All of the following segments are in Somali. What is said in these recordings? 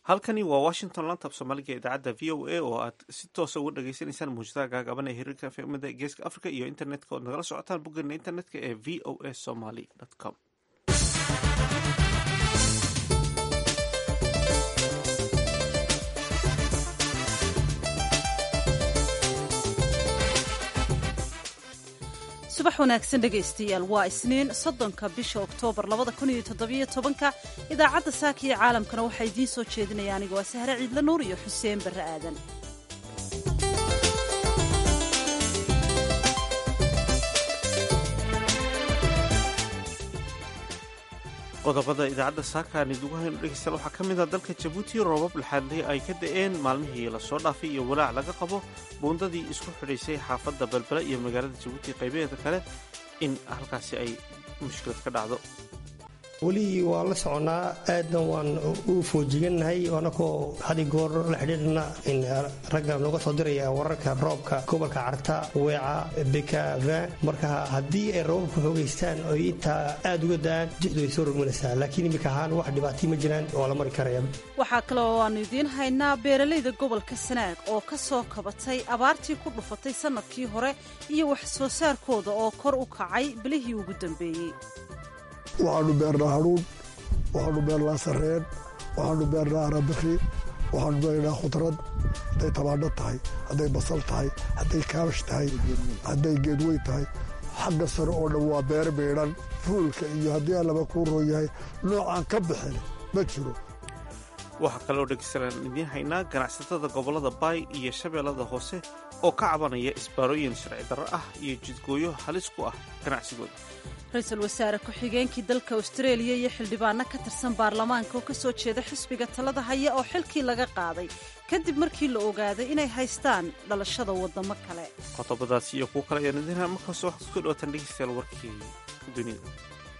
halkani waa washington lantab soomaaliga idaacadda v o a oo aad si toosa uga dhageysanaysaan muujadaha gaagaaban ee hiriirka fmada geeska africa iyo internetka ood nagala socotaan boggeena internetka ee v o a somaly com subax wanaagsan dhegaystayaal waa isniin soddonka bisha oktoobar labada kun iyo toddobiyo tobanka idaacadda saaka iyo caalamkana waxaa idiin soo jeedinaya anigoo sahre ciidla nuur iyo xuseen barre aadan qodobada idaacadda saaka aan idugu hayno dhegeystayaal waxaa ka mid ah dalka jabuuti roobab laxaadley ay ka da'een maalmihii lasoo dhaafay iyo walaac laga qabo buundadii isku xidhaysay xaafadda balbele iyo magaalada jabuuti qaybaheeda kale in halkaasi ay mushkilad ka dhacdo weli waa la soconaa aadna waan u foojigannahay anakoo had goor la xidhiidhna in ragga nooga soo diraya wararka roobka gobolka carta weeca bekavin marka haddii ay roobabku xoogaystaan oy intaa aad uga da'aan dixdu way soo rogmanaysaa laakiin iminka ahaan wax dhibaatay ma jiraan oo la mari karaya waxaa kale oo aanu idiin haynaa beeralayda gobolka sanaag oo ka soo kabatay abaartii ku dhufatay sannadkii hore iyo wax soo saarkooda oo kor u kacay bilihii ugu dambeeyey waxaanu beernaa hadhuun waxaanu beernaa sarreen waxaanu beernaa arabikhi waxaanu beernaa khudrad hadday tabaandho tahay hadday basal tahay hadday kaabash tahay hadday geedweyn tahay xagga sare oo dhan waa beer beedhan fuulka iyo haddii allaba kuu roon yahay noocaan ka bixin ma jiro waxaa kaleoo dhegeystalaan idiin haynaa ganacsatada gobollada baay iyo shabeellada hoose oo ka cabanaya isbaarooyin sharci darro ah iyo jidgooyo halis ku ah ganacsigooda ra-iisul wasaare ku-xigeenkii dalka austareeliya iyo xildhibaano ka tirsan baarlamaanka oo ka soo jeeda xisbiga talada haya oo xilkii laga qaaday kadib markii la ogaaday inay haystaan dhalashada waddamo kale qodobadaasi iyo kuwo kale ayaan idiin markaas waxaad kusoo dhawaataan dhegeystayaal warkii dunida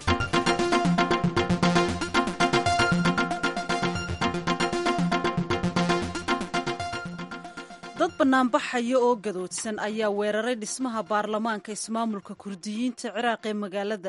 dad bannaanbaxaya oo gadoodsan ayaa weeraray dhismaha baarlamaanka ismaamulka kurdiyiinta ciraaq ee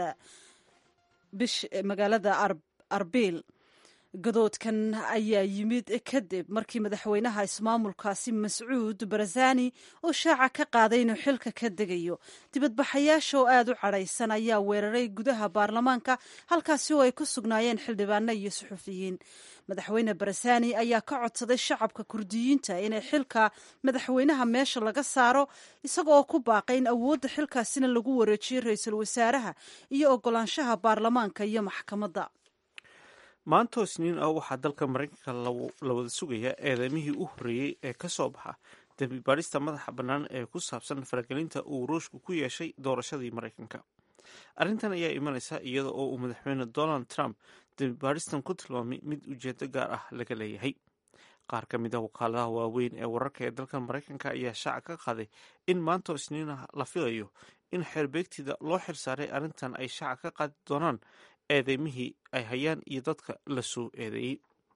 magaalada arbil gadoodkan ayaa yimid kadib markii madaxweynaha ismaamulkaasi mascuud barazani oo shaaca ka qaaday inuu xilka ka degayo dibadbaxayaasha oo aad u cadhaysan ayaa weeraray gudaha baarlamaanka halkaasi oo ay ku sugnaayeen xildhibaano iyo suxufiyiin madaxweyne barazani ayaa ka codsaday shacabka kurdiyiinta inay xilka madaxweynaha meesha laga saaro isaga oo ku baaqay in awoodda xilkaasina lagu wareejiyo ra-iisul wasaaraha iyo ogolaanshaha baarlamaanka iyo maxkamadda maantoo isniin ah waxaa dalka maraykanka la wada sugayaa eedeymihii u horreeyey ee ka soo baxa dembi baadhista madaxa bannaan ee ku saabsan faragelinta uu ruushku ku yeeshay doorashadii maraykanka arrintan ayaa imanaysa iyada oo uu madaxweyne donald trump dembi baadhistan ku tilmaamay mid ujeedo gaar ah laga leeyahay qaar ka mid a wakaaladaha waaweyn ee wararka ee dalkan maraykanka ayaa shaaca ka qaaday in maantoo isniin ah la filayo in xeerbeegtida loo xirsaaray arrintan ay shaaca ka qaadi doonaan eedeymihii ay hayaan iyo dadka la soo eedeeyey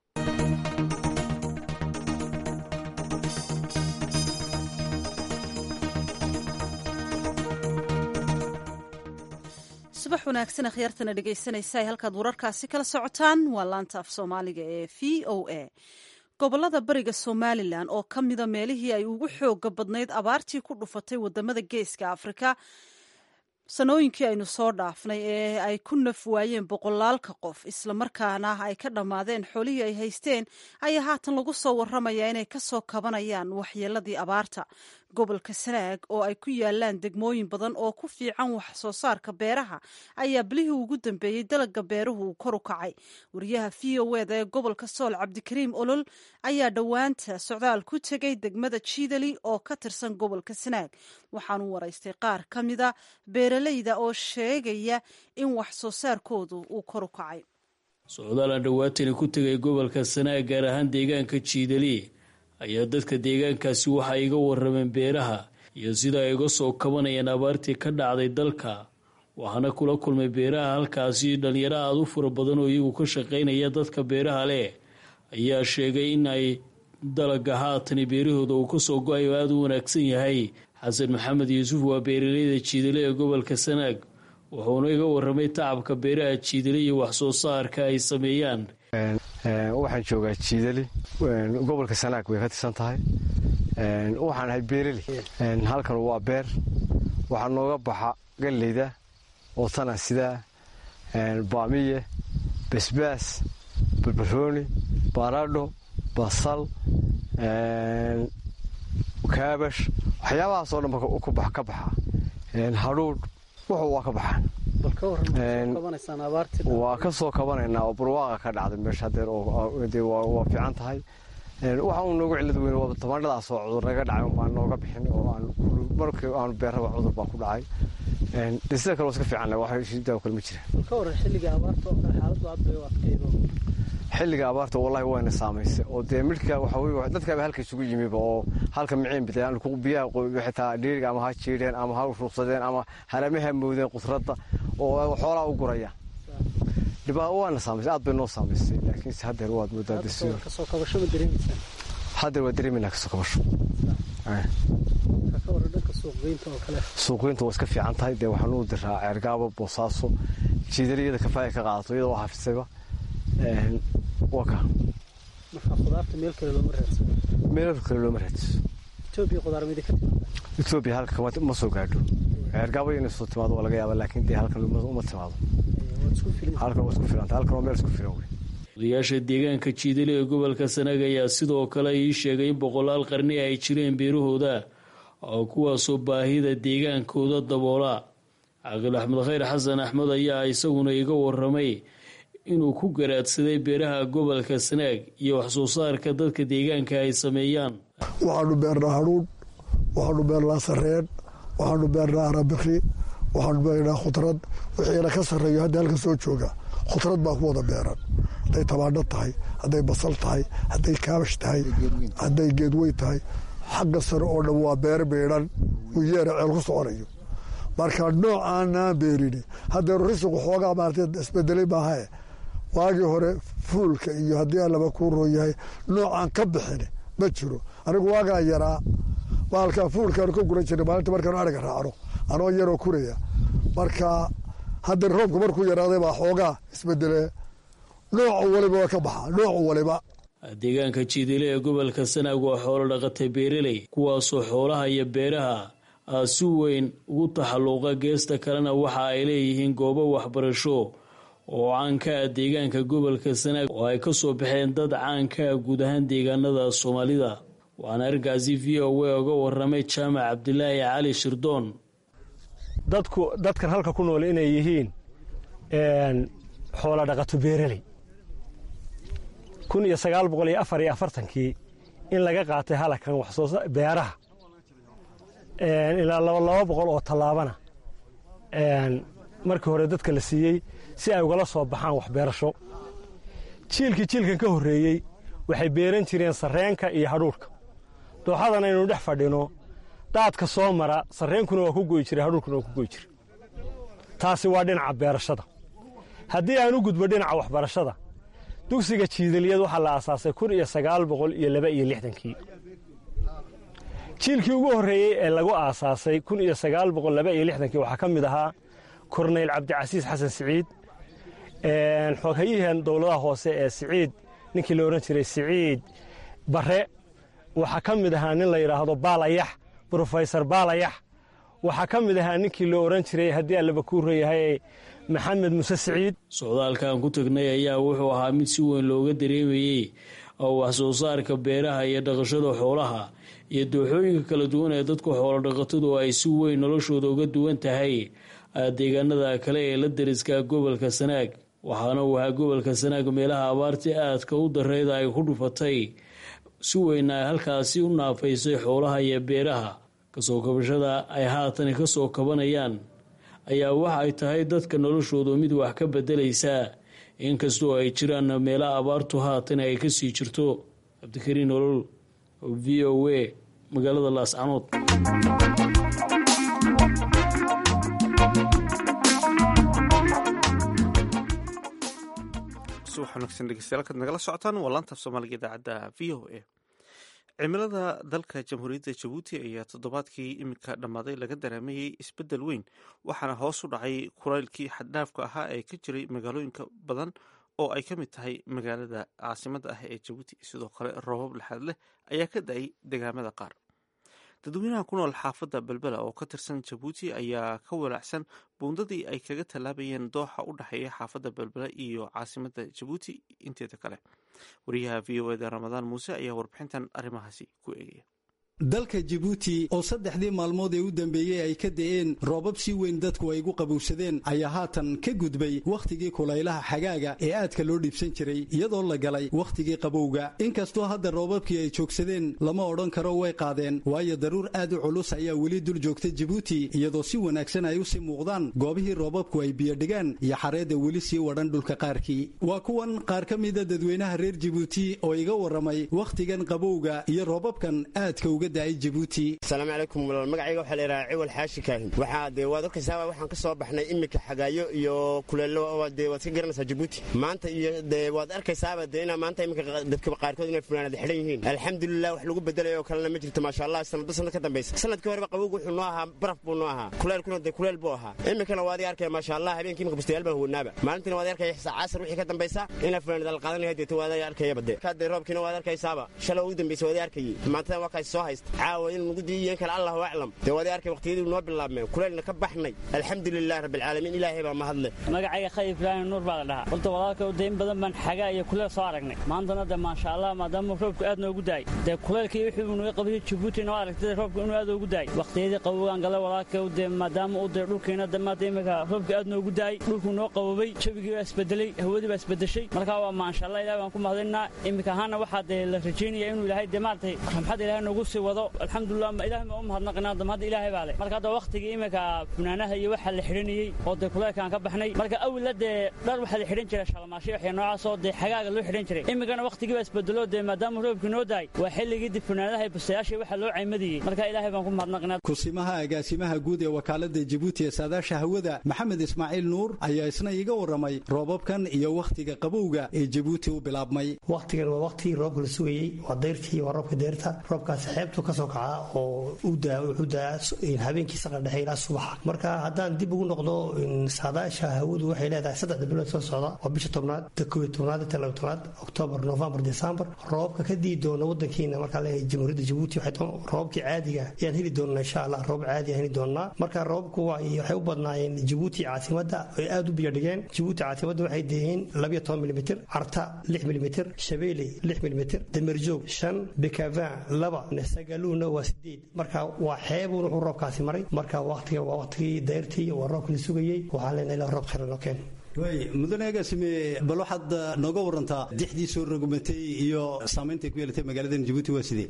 subax wanaagsan akhyaartana dhegaysanaysa ay halkaad wararkaasi kala socotaan waa laanta af soomaaliga ee v o a gobolada bariga somalilan oo ka mida meelihii ay ugu xooga badnayd abaartii ku dhufatay wadamada geeska afrika sanooyinkii aynu soo dhaafnay ee ay ku naf waayeen boqolaalka qof islamarkaana ay ka dhammaadeen xoolihii ay haysteen ayaa haatan lagu soo waramayaa inay ka soo kabanayaan waxyeeladii abaarta gobolka sanaag oo ay ku yaalaan degmooyin badan oo ku fiican wax soo saarka beeraha ayaa bilihii ugu dambeeyey dalaga beeruhu uu kor u kacay wariyaha v o eda ee gobolka sool cabdikariim olol ayaa dhowaanta socdaal ku tegay degmada jiidali oo ka tirsan gobolka sanaag waxaanu waraystay qaar ka mida beeralayda oo sheegaya in wax soo saarkoodu uu kor u kacay socdaalaan dhowaatani ku tegay gobolka sanaag gaar ahaan deegaanka jiidali ayaa dadka deegaankaasi waxa iga warameen beeraha iyo sida ay uga soo kabanayaan abaartii ka dhacday dalka waxaana kula kulmay beeraha halkaasi dhalinyaro aada u fura badan oo iyagu ka shaqaynaya dadka beeraha leh ayaa sheegay in ay dalaga haatani beerahooda uu kasoo go-ay oo aada u wanaagsan yahay xasan maxamed yuusuf waa beeraleyda jiidale ee gobolka sanaag wuxuuna iga waramay tacabka beeraha jiidale iyo wax soo saarka ay sameeyaan waxaan joogaa jiidali gobolka sanaag way ka tirsan tahay waxaan ahay beereli halkan waa beer waxaa nooga baxa galleyda oo tana sidaa baamiye basbaas barbarooni baradho basal kaabash waxyaabahaasoo dhan ka baxa hadhuudh wuxuu waa ka baxaan waa ka soo kabanaynaa oo barwaaqa ka dhacday meesha hadeer waa fiican tahay waxa uu noogu cilad weyn waa tamaandhadaasoo cudur naga dhacay unbaan nooga bixin oo markii aanu beerraba cudur baa ku dhacay de sida kale waa iska fiican wax shidaa kale ma jiraan xilliga abaarta wallahi wayna saamaysay oo dee midhka waxa wey dadkaaba halka isugu yimiba oo halka miciin bideen biyaha xitaa dhiiriga ama ha jiidheen ama ha ruuqsadeen ama haramaha moodeen qudradda oo xoolaa u guraya dhibaa waana saamaysay aad bay noo saamaysay laakiinse haddeer waad moodaa haddeer waa dareemayna kasoo kabasho suuqgeynta waa iska fiican tahay dee waxaan u diraa ceergaabo boosaaso jiidariyada kafaaya ka qaadato iyadoo hafisayba waka meel kale looma raadso etoobiya halka ma soo gaadho ceergaabo inay soo timaado waa laga yaaba laakiin dee halkan uma timaado halkan waa isku filanta halkan waa meel isku filan wey odayaasha deegaanka jiidali ee gobolka sanaag ayaa sidoo kale ii sheegay in boqolaal qarni ay jireen beerahooda oo kuwaasoo baahida deegaankooda daboola caaqil axmed khayr xasan axmed ayaa isaguna iga waramay inuu ku garaadsaday beeraha gobolka sanaag iyo waxsoo saarka dadka deegaanka ay sameeyaan waxaanu beernaa hadhuudh waxaanu beernaa sareen waxaanu beernaa arabikri waxaanu beernaa khudrad wixiina ka sarreeyo hadda halka soo jooga khudrad baa ku wada beeran hadday tabaandho tahay hadday basal tahay hadday kaabash tahay hadday geedweyn tahay xagga sare oo dhan waa beer beedhan uu yeera ceel ku soconayo marka nooc aanaan beerini haddeeru risiqu xoogaa maarata isbedelay maahae waagii hore fuulka iyo haddii allaba kuu roon yahay noocaan ka bixin ma jiro anigu waagaa yaraa baalkaa fuulkaanu ka guran jirnay maalinta markaanu ariga raacno anoo yaroo kuraya marka haddeer roobka markuu yaraaday baa xoogaa isbedelee noocu waliba waa ka baxa noocu waliba deegaanka jiidile ee gobolka sanaag waa xoolo dhaqatay beereley kuwaasoo xoolaha iyo beeraha si weyn ugu taxalluuqa geesta kalena waxa ay leeyihiin goobo waxbarasho oo caanka ah deegaanka gobolka sanaag oo ay ka soo baxeen dad caanka ah guud ahaan deegaanada soomaalida waxaana arkaasi v o a uga waramay jaamac cabdilaahi cali shirdoon dadku dadkan halka ku nool inay yihiin xoola dhaqato beereley kun iyo sagaal boqol iyo afar iyo afartankii in laga qaatay halakan waxsoo beeraha ilaa laba laba boqol oo tallaabana markii hore dadka la siiyey si ay ugala soo baxaan waxbeerasho jiilkii jiilkan ka horreeyey waxay beeran jireen sarreenka iyo hadhuudhka dooxadan aynu dhex fadhino daadka soo mara sarreenkuna waa ku goy jiray hadhuudhkuna waa ku goy jiray taasi waa dhinaca beerashada haddii aan u gudbo dhinaca waxbarashada dugsiga jiidaliyad waxaa la aasaasay kun iyo sagaal boqol iyo laba iyo lixdankii jiilkii ugu horreeyey ee lagu aasaasay kun iyo sagaal boqol laba iyo lixdankii waxaa ka mid ahaa korneyl cabdicasiis xasan siciid xooghayihan dowladaha hoose ee siciid ninkii la odhan jiray siciid barre waxaa ka mid ahaa nin la yidhaahdo baalayax brofesor baalayax waxaa ka mid ahaa ninkii la odhan jiray haddii allaba kuu reeyahay maxamed muse siciid socdaalkan ku tagnay ayaa wuxuu ahaa mid si weyn looga dareemayey oo wax soo saarka beeraha iyo dhaqashada xoolaha iyo dooxooyinka kala duwan ee dadku xoolo dhaqatadu ay si weyn noloshooda uga duwan tahay deegaanada kale ee la dariska gobolka sanaag waxaana uu ahaa gobolka sanaag meelaha abaartii aadka u dareyda ay ku dhufatay si weyna ay halkaasi u naafaysay xoolaha iyo beeraha kasoo kabashada ay haatan kasoo kabanayaan ayaa waxa ay tahay dadka noloshooda mid wax ka bedelaysaa inkastoo ay jiraan meela abaartu haatan ay kasii jirto cabdikariin nolol v o a magaalada laascanood subax wanaagsan dhegeystayaal kaad nagala socotaan waa laantaaf soomaaliga idaacadda v o a cimilada dalka jamhuuriyadda jabuuti ayaa toddobaadkii iminka dhammaaday laga daraamayey isbeddel weyn waxaana hoos u dhacay kulaylkii xaddhaafka ahaa ee ka jiray magaalooyinka badan oo ay ka mid tahay magaalada caasimada ah ee jabuuti sidoo kale roobab laxaad leh ayaa ka da-ay degaamada qaar dadweynaha ku nool xaafadda belbela oo ka tirsan jabuuti ayaa ka walaacsan buundadii ay kaga tallaabayeen dooxa u dhexeeya xaafadda belbela iyo caasimada jabuuti inteeda kale wariyaha v o eda ramadaan muuse ayaa warbixintan arrimahaasi ku eegaya dalka jabuuti oo saddexdii maalmood ee u dambeeyey ay ka da'een roobab si weyn dadku ay gu qabowsadeen ayaa haatan ka gudbay wakhtigii kulaylaha xagaaga ee aadka loo dhiibsan jiray iyadoo la galay wakhtigii qabowga inkastoo hadda roobabkii ay joogsadeen lama odhan karo way qaadeen waayo daruur aad u culus ayaa weli dul joogta jabuuti iyadoo si wanaagsan ay u sii muuqdaan goobihii roobabku ay biyodhigaan iyo xareedda weli sii wadhan dhulka qaarkii waa kuwan qaar ka mida dadweynaha reer jabuuti oo iga warramay wakhtigan qabowga iyo roobabkan aadka uga asalaamu calaykum walaal magacayga waxaa la yidhahaa ciwal xaashi kaahin waxaa dee waad arkaysaaba waxaan ka soo baxnay iminka xagaayo iyo kuleelo dee waad ka garanaysaa jabuuti maanta iyo dee waad arkaysaaba dee inaa maanta iminka dadka qaarkood inay funaanada xidhan yihiin alxamdulilah wax lagu bedelayo oo kalena ma jirto maasha allah sanadba sanad ka dambaysa sanadkii horeba qabowgu wuxuu noo ahaa baraf buu noo ahaa kuleelkuna dee kuleel buu ahaa iminkana waad arkaya maasha allah habeenkii imika bustayaal baan huwanaaba maalintiina waad arkaya casar wixii ka dambaysa inaa funaanada la qaadanaya deeta waad arkayaba dee kaadee roobkiina waad arkaysaaba shalay ugu dambaysa waad arkayay maantadan waa kaas soo haysta caawa in lagu diiyo in kale allahu aclam dee waad arkay waqtiyadii noo bilaabmeen kuleelna ka baxnay alxamdulilah rabbilcaalamiin ilaahay baa mahadle magacayga khayib ibraahim nuur baa la dhahaa horta walaalka dayn badan baan xagaa iyo kuleel soo aragnay maantana dee maasha allah maadaama roobku aad noogu daay dee kuleelkii wixii uu naga qabay jabuuti noo aragtay roobku inuu aad ugu daay waqtiyadii qabowgaan gala walaalka dee maadaama uu dee dhulkiina damaada imika roobku aad noogu daay dhulku noo qabobay jabigii baa isbedelay hawadii baa isbedeshay marka waa maasha allah ilahay baan ku mahadinaa imika ahaana waxaa dee la rajaynaya inuu ilaahay dee maaragtay ramxad ilaahay noogu sii wado alxamdulilah ilahay ma u mahadnaqinaa damada ilaahay baa leh marka hadda waqtigii imika funaanaha iyo waxaa la xidhanayey oo dee kuleelkaan ka baxnay marka awilla dee dhar waxaa la xidhan jiray shalmaashay waxya noocaasoo dee xagaaga loo xidhan jiray imikana waqtigii baa isbedelo dee maadaama roobkii noo daay waa xilligii dib funaanadaha bustayaasha waxaa loo caymadiyey marka ilaahay baan ku mahadnaqinaa kusimaha agaasimaha guud ee wakaalada jabuuti ee saadaasha hawada maxamed ismaaciil nuur ayaa isna iga warramay roobabkan iyo wakhtiga qabowga ee jabuuti u bilaabmay wakhtigan waa wakhtigii roobka la sugayey waa dayrtii waa roobka deyrta roobkaasi xeebtu ka soo kaca oo wuxuu daa habeenkii saqa dhexe ilaa subaxa marka haddaan dib ugu noqdo saadaasha hawadu waxay leedahay saddexda bilood soo socda waa bisha tobnaad kow tobnaad inta laba tobnaad oktoobar novembar december roobka ka dii doona wadankiina markaa leeyahay jamhuuriyadda jabuuti roobkii caadiga ayaan heli doonaa insha allah roob caadi heli doonaa marka roobku waxay u badnaayeen jabuuti caasimada ay aad u biyadhigeen jabuuti caasimadda waxay deeyeen labiyo toban milimitr carta lix milimitr shabeeley lix milimitr damerjoog shan bikavin laba sagaluuna waa sideed marka waa xeebun wuxuu roobkaasi maray marka waqtiga waa waqtigii dayrtii waa roobka la sugayey waxaan leenahay ilaa roob khayra noo keen way mudane agaasime bal waxaad nooga warantaa dixdii soo rogumatay iyo saamaynta ku yeelatay magaaladan jabuuti waa sidee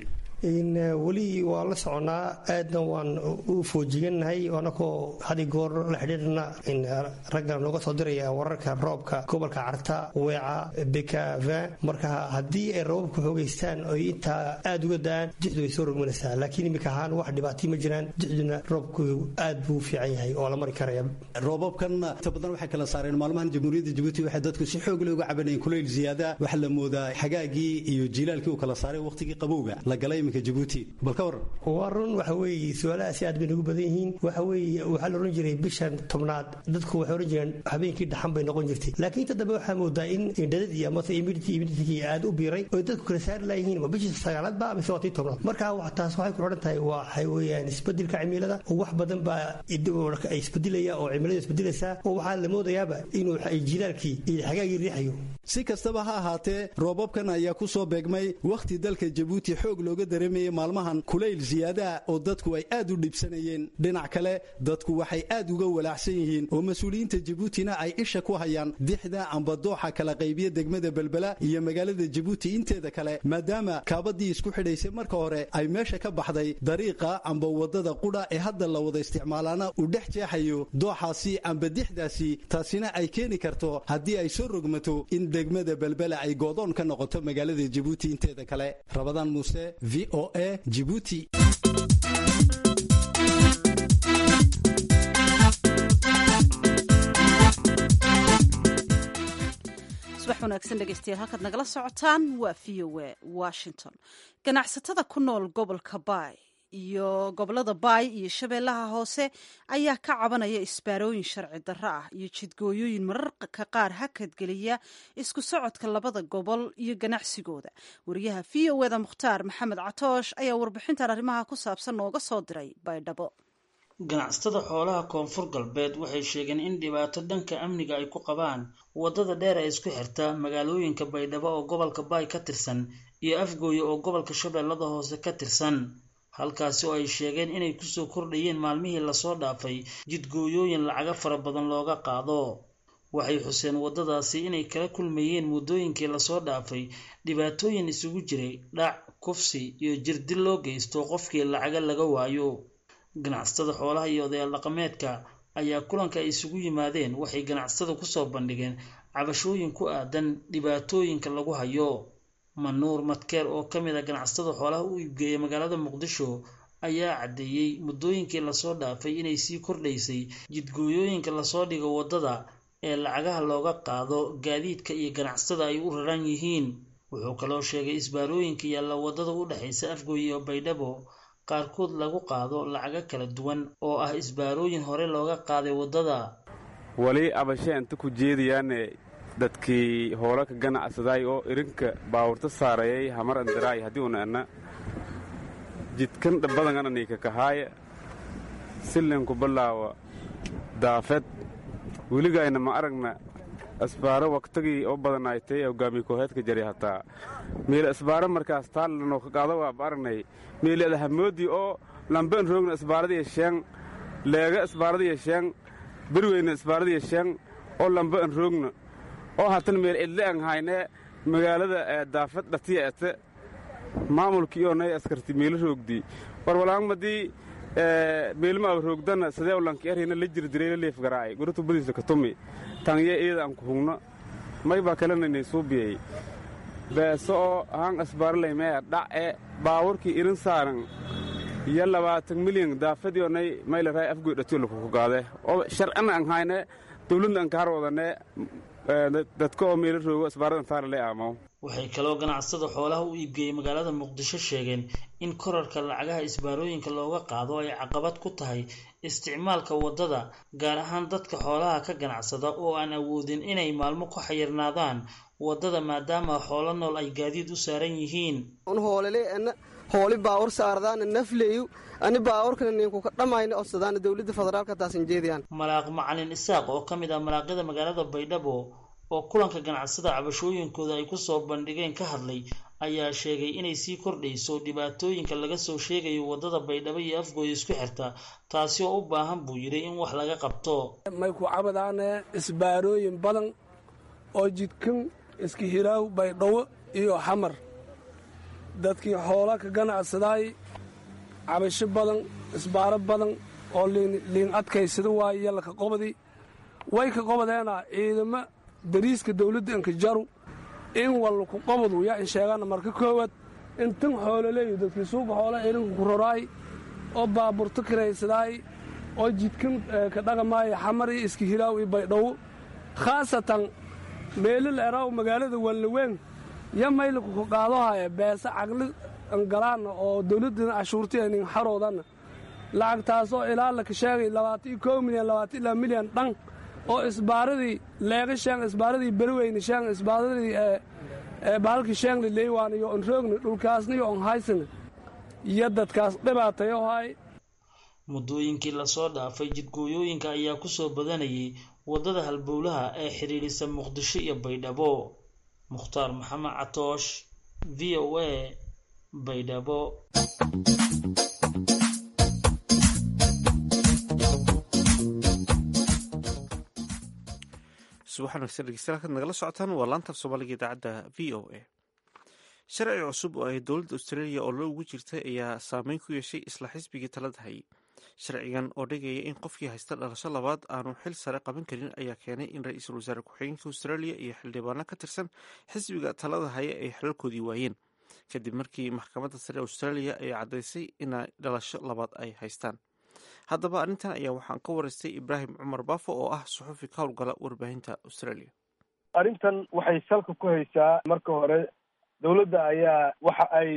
weli waa la soconaa aadna waan u foojigannahay anakoo hadi goor la xidhiidhna ragga nooga soo diraya wararka roobka gobolka carta weeca bekavin marka haddii ay roobabka xoogaystaan oy intaa aad uga da-aan dixdu way soo rogmanaysaa laakiin imika ahaan wax dhibaatay ma jiraan dixduna roobku aad buu u fiican yahay oo la mari karaya roobabkan inta badan waxay kala saareen maalmahan jamhuuriyadda jabuuti waxay dadku si xoog leh uga cabanayeen kulayl ziyaada waxaa la moodaa xagaagii iyo jiilaalkii uu kala saaray waqtigii qabowga la galay waa run waxa weeye su-aalahaasi aad bay nagu badan yihiin waxa weeye waxaa la odhan jiray bishan tobnaad dadku waxay odhan jireen habeenkii dhaxan bay noqon jirtay laakiin inta dambe waxaa moodaa in dhadadii amase immunity immunitygii aad u biiray oo dadku kala saari laayihiin waa bishii sagaalaadba mise waa tii tobnaad marka taas waxay ku odhan tahay waxay weeyaan isbedelka cimilada oo wax badan baa isbedelaya oo cimiladu isbedelaysaa oo waxaa la moodayaaba inuu jilaalkii iyo xagaagii riixayo si kastaba ha ahaatee roobabkan ayaa ku soo beegmay wakhti dalka jabuuti xoog looga dareemayay maalmahan kulayl ziyaadaha oo dadku ay aad u dhibsanayeen dhinac kale dadku waxay aad uga walaacsan yihiin oo mas-uuliyiinta jabuutina ay isha ku hayaan dixda amba dooxa kala qaybiya degmada belbela iyo magaalada jabuuti inteeda kale maadaama kaabadii isku xidhaysay marka hore ay meesha ka baxday dariiqa amba wadada qudha ee hadda la wada isticmaalaana uu dhex jeexayo dooxaasi amba dixdaasi taasina ay keeni karto haddii ay soo rogmato in degmada belbela ay goodoon ka noqoto magaalada jabuuti inteeda kale rabadaan muuse v o a jibuuti subax wanaagsan dhegeystayaal halkaad nagala socotaan waa v o a washington ganacsatada ku nool gobolka baay iyo gobolada baay iyo shabeellaha hoose ayaa ka cabanaya isbaarooyin sharci darro ah iyo jidgooyooyin mararka qaar hakadgeliya isku socodka labada gobol iyo ganacsigooda wariyaha v o eda mukhtaar maxamed catoosh ayaa warbixintan arrimaha ku saabsan nooga soo diray baydhabo ganacsatada xoolaha koonfur galbeed waxay sheegeen in dhibaato dhanka amniga ay ku qabaan waddada dheer ee isku xirta magaalooyinka baydhabo oo gobolka baay ka tirsan iyo afgooye oo gobolka shabeellada hoose ka tirsan halkaasi oo ay sheegeen inay kusoo kordhayeen maalmihii lasoo dhaafay jidgooyooyin lacaga fara badan looga qaado waxay xuseen waddadaasi inay kala kulmayeen muddooyinkii lasoo dhaafay dhibaatooyin isugu jiray dhac kufsi iyo jirdil loo geysto qofkii lacaga laga waayo ganacsatada xoolaha iyo odayaal dhaqameedka ayaa kulanka ay isugu yimaadeen waxay ganacsatada kusoo bandhigeen cabashooyin ku aadan dhibaatooyinka lagu hayo manuur madkeer oo ka mid a ganacsatada xoolaha u iibgeeya magaalada muqdisho ayaa caddeeyey muddooyinkii lasoo dhaafay inay sii kordhaysay jidgooyooyinka lasoo dhigo waddada ee lacagaha looga qaado gaadiidka iyo ganacsatada ay u raran yihiin wuxuu kaloo sheegay isbaarooyinka yaalla waddada u dhexaysa afgooye iyo baydhabo qaarkood lagu qaado lacago kala duwan oo ah isbaarooyin hore looga qaaday waddada wali abashee inta ku jeedayaane dadkii hoola ka ganacsaday oo irinka baawurta saarayay hamar andaraay haddii una ana jidkan dhabbadangana niika kahaaya sillinku ballaawa daafed weligayna ma aragna asbaaro waktagii oo badanaaytay hogaamiye kooheedka jari hataa meele asbaaro markaas taallanoo ka qaado waaba aragnay meeleeda hamoodii oo lamben roogna asbaaradiya sheeng leega asbaaradiya sheeng berweyna asbaaradiya sheeng oo lamba an roogna oo hatan meel cidle an hayne magaalada daafad dhatiya ete maamulkii oo nay askarti meelo roogdi warwalaangmadii meelma aba roogdana sidee ulanki erhina la jirdiray la leef garaacay guratu badiisa ka tumi tangye iyada aan ku hugno may baa kalananay suubiyey beeso oo haan asbaaralaymee dhac'e baawurkii irin saaran iyo labaatan milyan daafadii onay maylaray afgoy dhatiyo lakuku gaade oo sharcina an hayne dawladna an kaar wadane dadka oo meelo roogo asbaaradan taarale aamaw waxay kaloo ganacsatada xoolaha u iibgeeyey magaalada muqdisho sheegeen in korarka lacagaha isbaarooyinka looga qaado ay caqabad ku tahay isticmaalka waddada gaar ahaan dadka xoolaha ka ganacsada oo aan awoodin inay maalmo ku xayirnaadaan waddada maadaama xoolo nool ay gaadiid u saaran yihiin hooli baawur saardaana nafleeyu ani baawurkana ninkuka dhammayna odsadaana dowladda federaalka taasan jeediyaan malaaq macalin isaaq oo ka mid ah malaaqyada magaalada baydhabo oo kulanka ganacsada cabashooyinkooda ay kusoo bandhigeen ka hadlay ayaa sheegay inay sii kordhayso dhibaatooyinka laga soo sheegayo waddada baydhabo iyo afgooy isku xirta taasi oo u baahan buu yidhi in wax laga qabto may ku cabadaane isbaarooyin badan oo jidkan iska hiraaw baydhabo iyo xamar dadkii xoola ka ganacsadaay cabasho badan isbaaro badan oo liin adkaysada waaye yallaka qobadi way ka qobadeena ciidamo dariiska dawladda inkajaru in wallaku qobadu yaa in sheegaana marka koowaad in tan xoololeeyo dadkii suuqa xoola irinka ku roraay oo baaburto kiraysadaay oo jidkan ka dhaqamaaya xamar iyo iska hiraaw iyo baydhawo khaasatan meelil eraaw magaalada wanlaweyn ya maylaku ku qaadohaya beesa caqli angalaana oo dawladdana cashuurtiya nin xaroodanna lacagtaasoo ilaa laka sheegay labaatan iyo koo milyan labaatan ilaa milyan dhan oo isbaaradii leega sheeng isbaaradii berweyne sheeng isbaaradii bahalkii sheengli leywaan iyo on roogni dhulkaasna iyo on haysana iyo dadkaas dhibaatayo hay muddooyinkii lasoo dhaafay jidgooyooyinka ayaa kusoo badanayay waddada halbowlaha ee xidhiidhisa muqdisho iyo baydhabo mukhtaar maxamed catoosh v o a baydhabo subax wanaagsan dhegeystayaal halkaad nagala socotaan waa laantaaf soomaaliga idaacadda v o a sharci cusub oo ay dowladda australia oo lo ugu jirtay ayaa saameyn ku yeeshay isla xisbigii talada hayay sharcigan oo dhigaya in qofkii haysta dhalasho labaad aanu xil sare qaban karin ayaa keenay in ra-iisul wasaare ku-xigeenka australia iyo xildhibaano ka tirsan xisbiga talada haya ay xilalkoodii waayeen kadib markii maxkamadda sare australia ay caddaysay inay dhalasho labaad ay haystaan haddaba arrintan ayaa waxaan ka waraystay ibraahim cumar baafo oo ah suxufi ka howlgala warbaahinta australia arrintan waxay salka ku haysaa marka hore dowladda ayaa waxa ay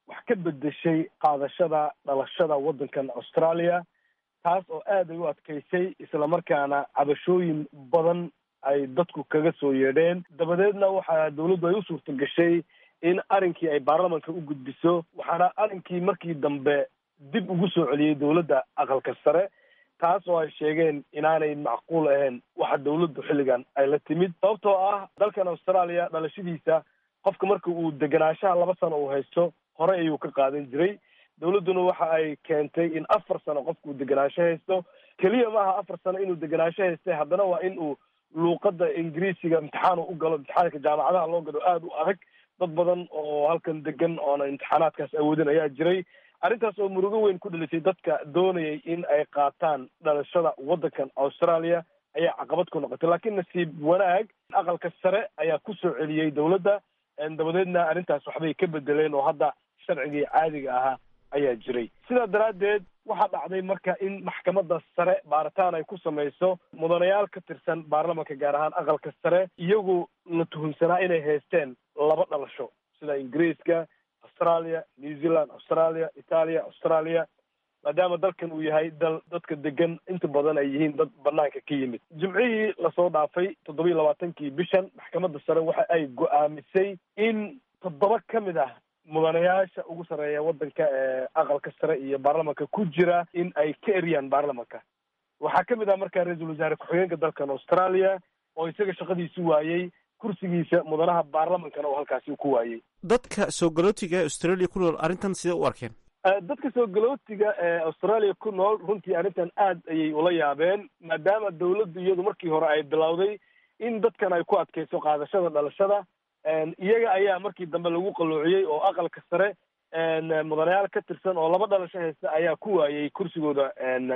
wax ka bedeshay qaadashada dhalashada waddankan australia taas oo aad ay u adkaysay islamarkaana cabashooyin badan ay dadku kaga soo yeedheen dabadeedna waxaa dawladdu ay u suurta gashay in arrinkii ay baarlamanka u gudbiso waxaana arrinkii markii dambe dib ugu soo celiyey dawladda aqalka sare taas oo ay sheegeen inaanay macquul ahayn waxa dawladdu xilligan ay la timid sababtoo ah dalkan australia dhalashadiisa qofka marka uu deganaanshaha laba sano uu haysto hore ayuu ka qaadan jiray dawladduna waxa ay keentay in afar sano qofku deganaansho haysto keliya maaha afar sano inuu deganaansho haystay haddana waa in uu luuqadda ingiriisiga imtixaanu u galo imtixaanka jaamacadaha loo galo aada u adag dad badan oo halkan degan oona imtixaanaadkaas awoodin ayaa jiray arrintaas oo murugo weyn ku dhalisay dadka doonayay in ay qaataan dhalashada waddankan australia ayaa caqabad ku noqotay laakiin nasiib wanaag aqalka sare ayaa ku soo celiyey dawladda dabadeedna arrintaas waxbay ka bedeleen oo hadda sharcigii caadiga ahaa ayaa jiray sidaa daraaddeed waxaa dhacday marka in maxkamadda sare baaritaan ay ku samayso mudanayaal ka tirsan baarlamanka gaar ahaan aqalka sare iyagu la tuhunsanaa inay haysteen laba dhalasho sida ingiriiska australia new zealand australia italia australia maadaama dalkan uu yahay dal dadka degan inta badan ay yihiin dad banaanka ka yimid jimcihii lasoo dhaafay toddobiyi labaatankii bishan maxkamadda sare waxa ay go-aamisay in toddoba ka mid ah mudanayaasha ugu sarreeya waddanka ee aqalka sare iyo baarlamanka ku jira in ay ka eriyaan baarlamanka waxaa ka mid ah markaa ra-iisul wasaare ku-xigeenka dalkan australia oo isaga shaqadiisu waayey kursigiisa mudanaha baarlamankana oo halkaasi ku waayey dadka soo galootiga ee australia ku nool arrintan sidee u arkeen dadka soo galootiga ee australia ku nool runtii arrintan aad ayay ula yaabeen maadaama dawladdu iyadu markii hore ay bilowday in dadkan ay ku adkayso qaadashada dhalashada iyaga ayaa markii dambe lagu qalloociyey oo aqalka sare mudanayaal ka tirsan oo laba dhalasho haysta ayaa ku waayey kursigooda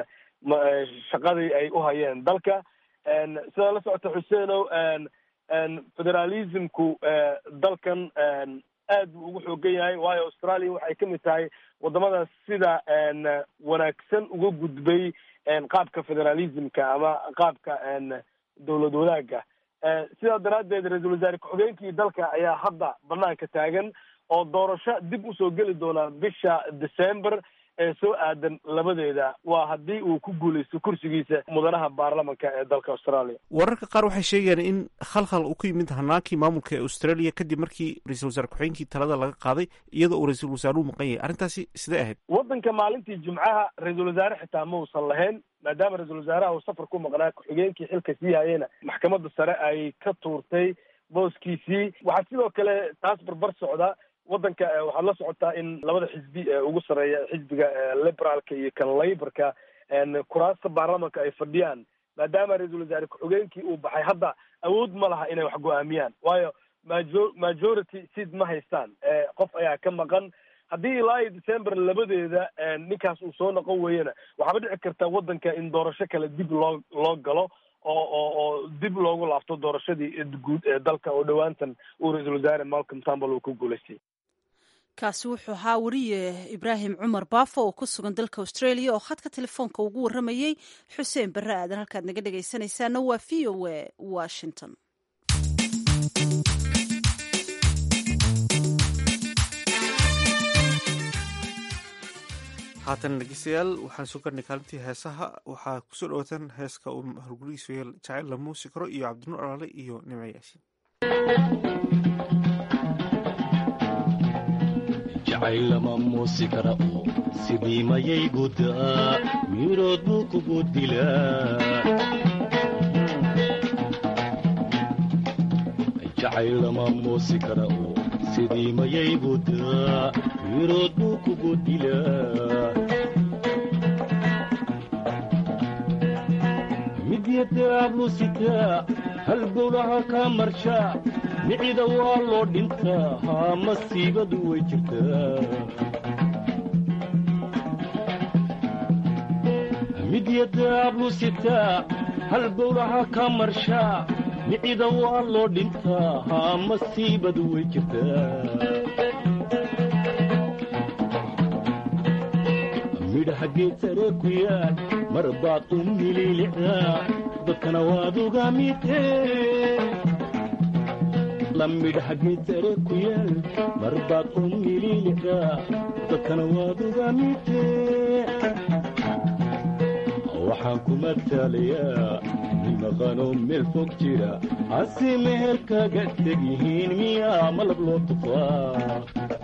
shaqadii ay u hayeen dalka sidaa la socota xuseenow federalismku dalkan aad buu ugu xoogan yahay waayo australia waxay ka mid tahay wadamada sida wanaagsan uga gudbay qaabka federalismka ama qaabka dowlad wadaagga sidaa daraaddeed ra-iisul wasaare ku-xigeenkii dalka ayaa hadda banaanka taagan oo doorasho dib usoo geli doona bisha december ee soo aadan labadeeda waa haddii uu ku guuleysto kursigiisa mudanaha baarlamanka ee dalka australia wararka qaar waxay sheegayaan in khalkhal uu ku yimid hanaankii maamulka ee australia kadib markii ra-iisul wasaare ku-xigeenkii talada laga qaaday iyadoo uu ra-iisul wasaaruhu maqan yahay arrintaasi sidee ahayd waddanka maalintii jimcaha ra-iisul wasaare xitaa ma uusan lahayn maadaama ra-iisul wasaaraha uu safar ku maqnaa ku-xigeenkii xilka sii hayena maxkamadda sare ay ka tuurtay booskiisii waxaa sidoo kale taas barbar socda waddanka waxaad la socotaa in labada xisbi ee ugu sarreeya xisbiga liberaalka iyo kan layborka kuraasta baarlamanka ay fadhiyaan maadaama ra-iisul wasaare ku-xigeenkii uu baxay hadda awood ma laha inay wax go-aamiyaan waayo majo majority sid ma haystaan qof ayaa ka maqan haddii ilaa iyo december labadeeda ninkaas uu soo noqon weeyana waxaaba dhici karta waddanka in doorasho kale dib loo loo galo oo oo oo dib loogu laabto doorashadii guud ee dalka oo dhowaantan uu ra-iisul wasaare malcolm tambal uu ku guulaystay kaasi wuxuu ahaa wariye ibraahim cumar baafo oo ku sugan dalka australia oo khadka telefoonka ugu warramayey xuseen barre aadan halkaad naga dhegaysanaysaana waa v o a washington haatan dhegeystayaal waxaan soo garnay kaalintii heesaha waxaa kusoo dhawaataan heeska uu horgurigiisu jacayl la muusi karo iyo cabdinuur alaale iyo nimco yaasiin jacayl lama muusi kara oo sidii mayay gudaa mirood buu kugu dilaa jacayl lama muusi kara oo sidii mayay gudaa mirood buu kugu dilaa midyadaablu sitaa halbowlaha kaa marshaa micida waa loo dhintaa haa masiibadu way jirtaa midyadaablu sitaa halbowlaha kaa marshaa micida waa loo dhintaa haa masiibadu way jirtaa midhaha geed sare ku yaal mar baad u mililicdaa dadkana waad uga midee alla midhaha geedsare ku yaal mar baad u mililidaa dadkana waad uga midee waxaan ku mataalayaa nin maqanoo meel fog jira hase meherkaaga teg yihiin miyaa malab loo tufaa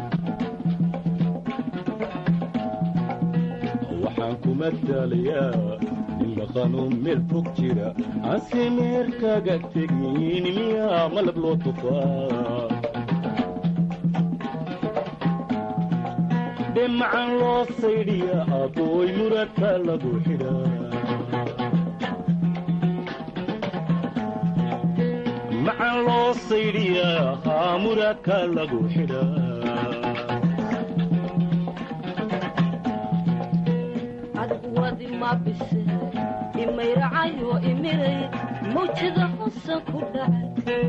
waxaan ku mataalayaa nin maqanoo meel fog jira hase meherkaaga teg yihiin miyaa malab loo tufaa dhemacan loo saydhiya abooy muradka lagu xidhaa macan loo saydhiyaa haa muradka lagu xidhaa adguwadi mabise imayracayo imiray mawjada hosan ku dhacay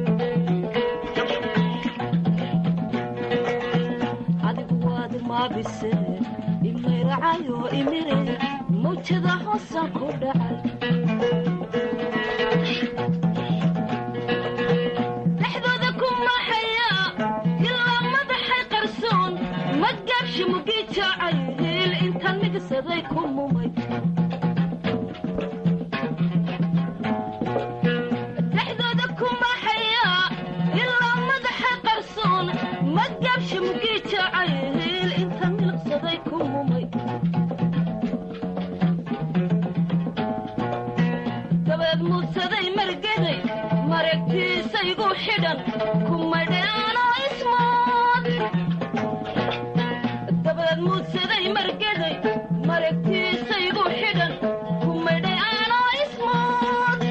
adiguwadi mabise imayracayo imiray mawjada hosan ku dhacay dhexdooda ku maxaya ilaa madaxay qarsoon madgaabshi mugii jaacay hiil intaan migsaday ku mumay dhexdooda ku maxaya ilaa madaxay qarsoon madgaabshi mugii jaacay hiil intaan milqsaday ku mumay dabeed muudsaday margeday maragtiisaygu xidhan kumadheanoo ismood dabeed muudsaday margeday maragtiisaygu xidhan kumadheanoo ismood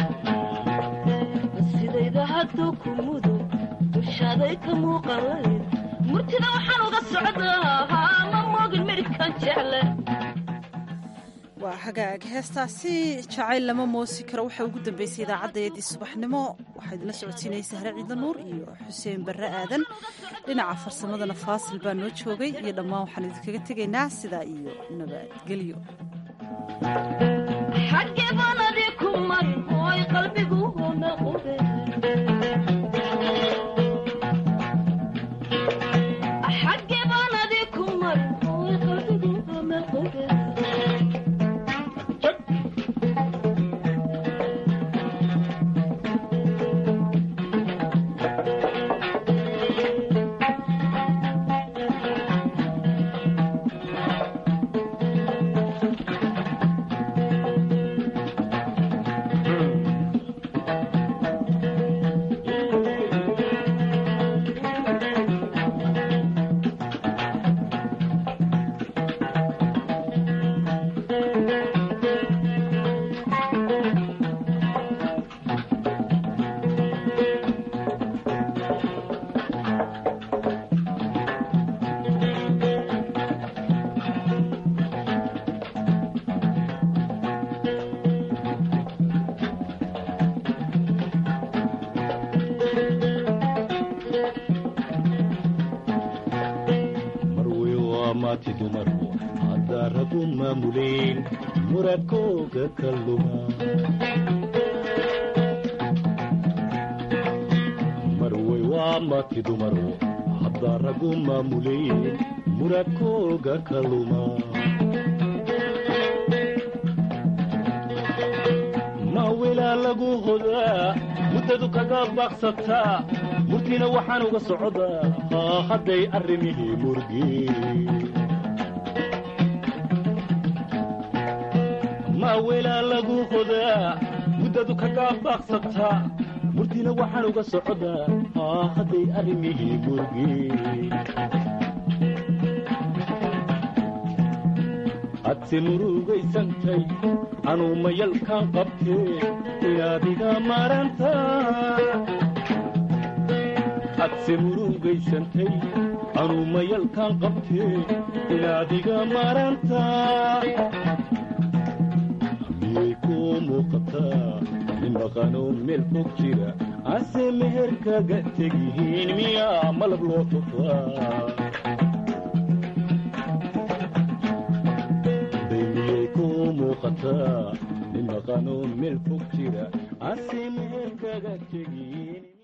sidayda hadduu ku mudo dushaaday ka muuqalayd murtida waxaan uga socdaa ma moogin midhkan jecle waa hagaag heestaasi jacayl lama moosi karo waxaa ugu dambeysay idaacaddaeedii subaxnimo waxaa idinla socodsiinaysa hare ciidan nuur iyo xuseen barre aadan dhinaca farsamadana faasil baa noo joogay iyo dhammaan waxaan idinkaga tegaynaa sidaa iyo nabadgelyo xaggee baan adi ku marin hooy qalbigu hona qube xaggee baan adi ku marin hooy qalbigu hona qube marwey waa maati dumarku haddaa ragu maamuleen muradkooga ka luma marwey waa maati dumarku haddaa ragu maamuleen muradkooga ka luma ma wilaa lagu hodaa muddadu kaga baaqsataa murtiina waxaan uga socdaa haa hadday arrimihii murgeen ma wilaa lagu hodaa muddadu kaga baaqsataa murtiina waxaan uga socdaa haa hadday arrimihii murgeen hadse murugaysantay anuu mayalkaan qabtee inaad iga maranta hadse murugaysantay anuu mayalkaan qabtee inaad iga maranta miyay kuu muuqataa nin maqanoo meel fog jira ase meherkaga tegyihiin miyaa malab loo tufaa miyay kuu muuqataa nin maqanoo meel fog jira ase meherkaga tegyihiin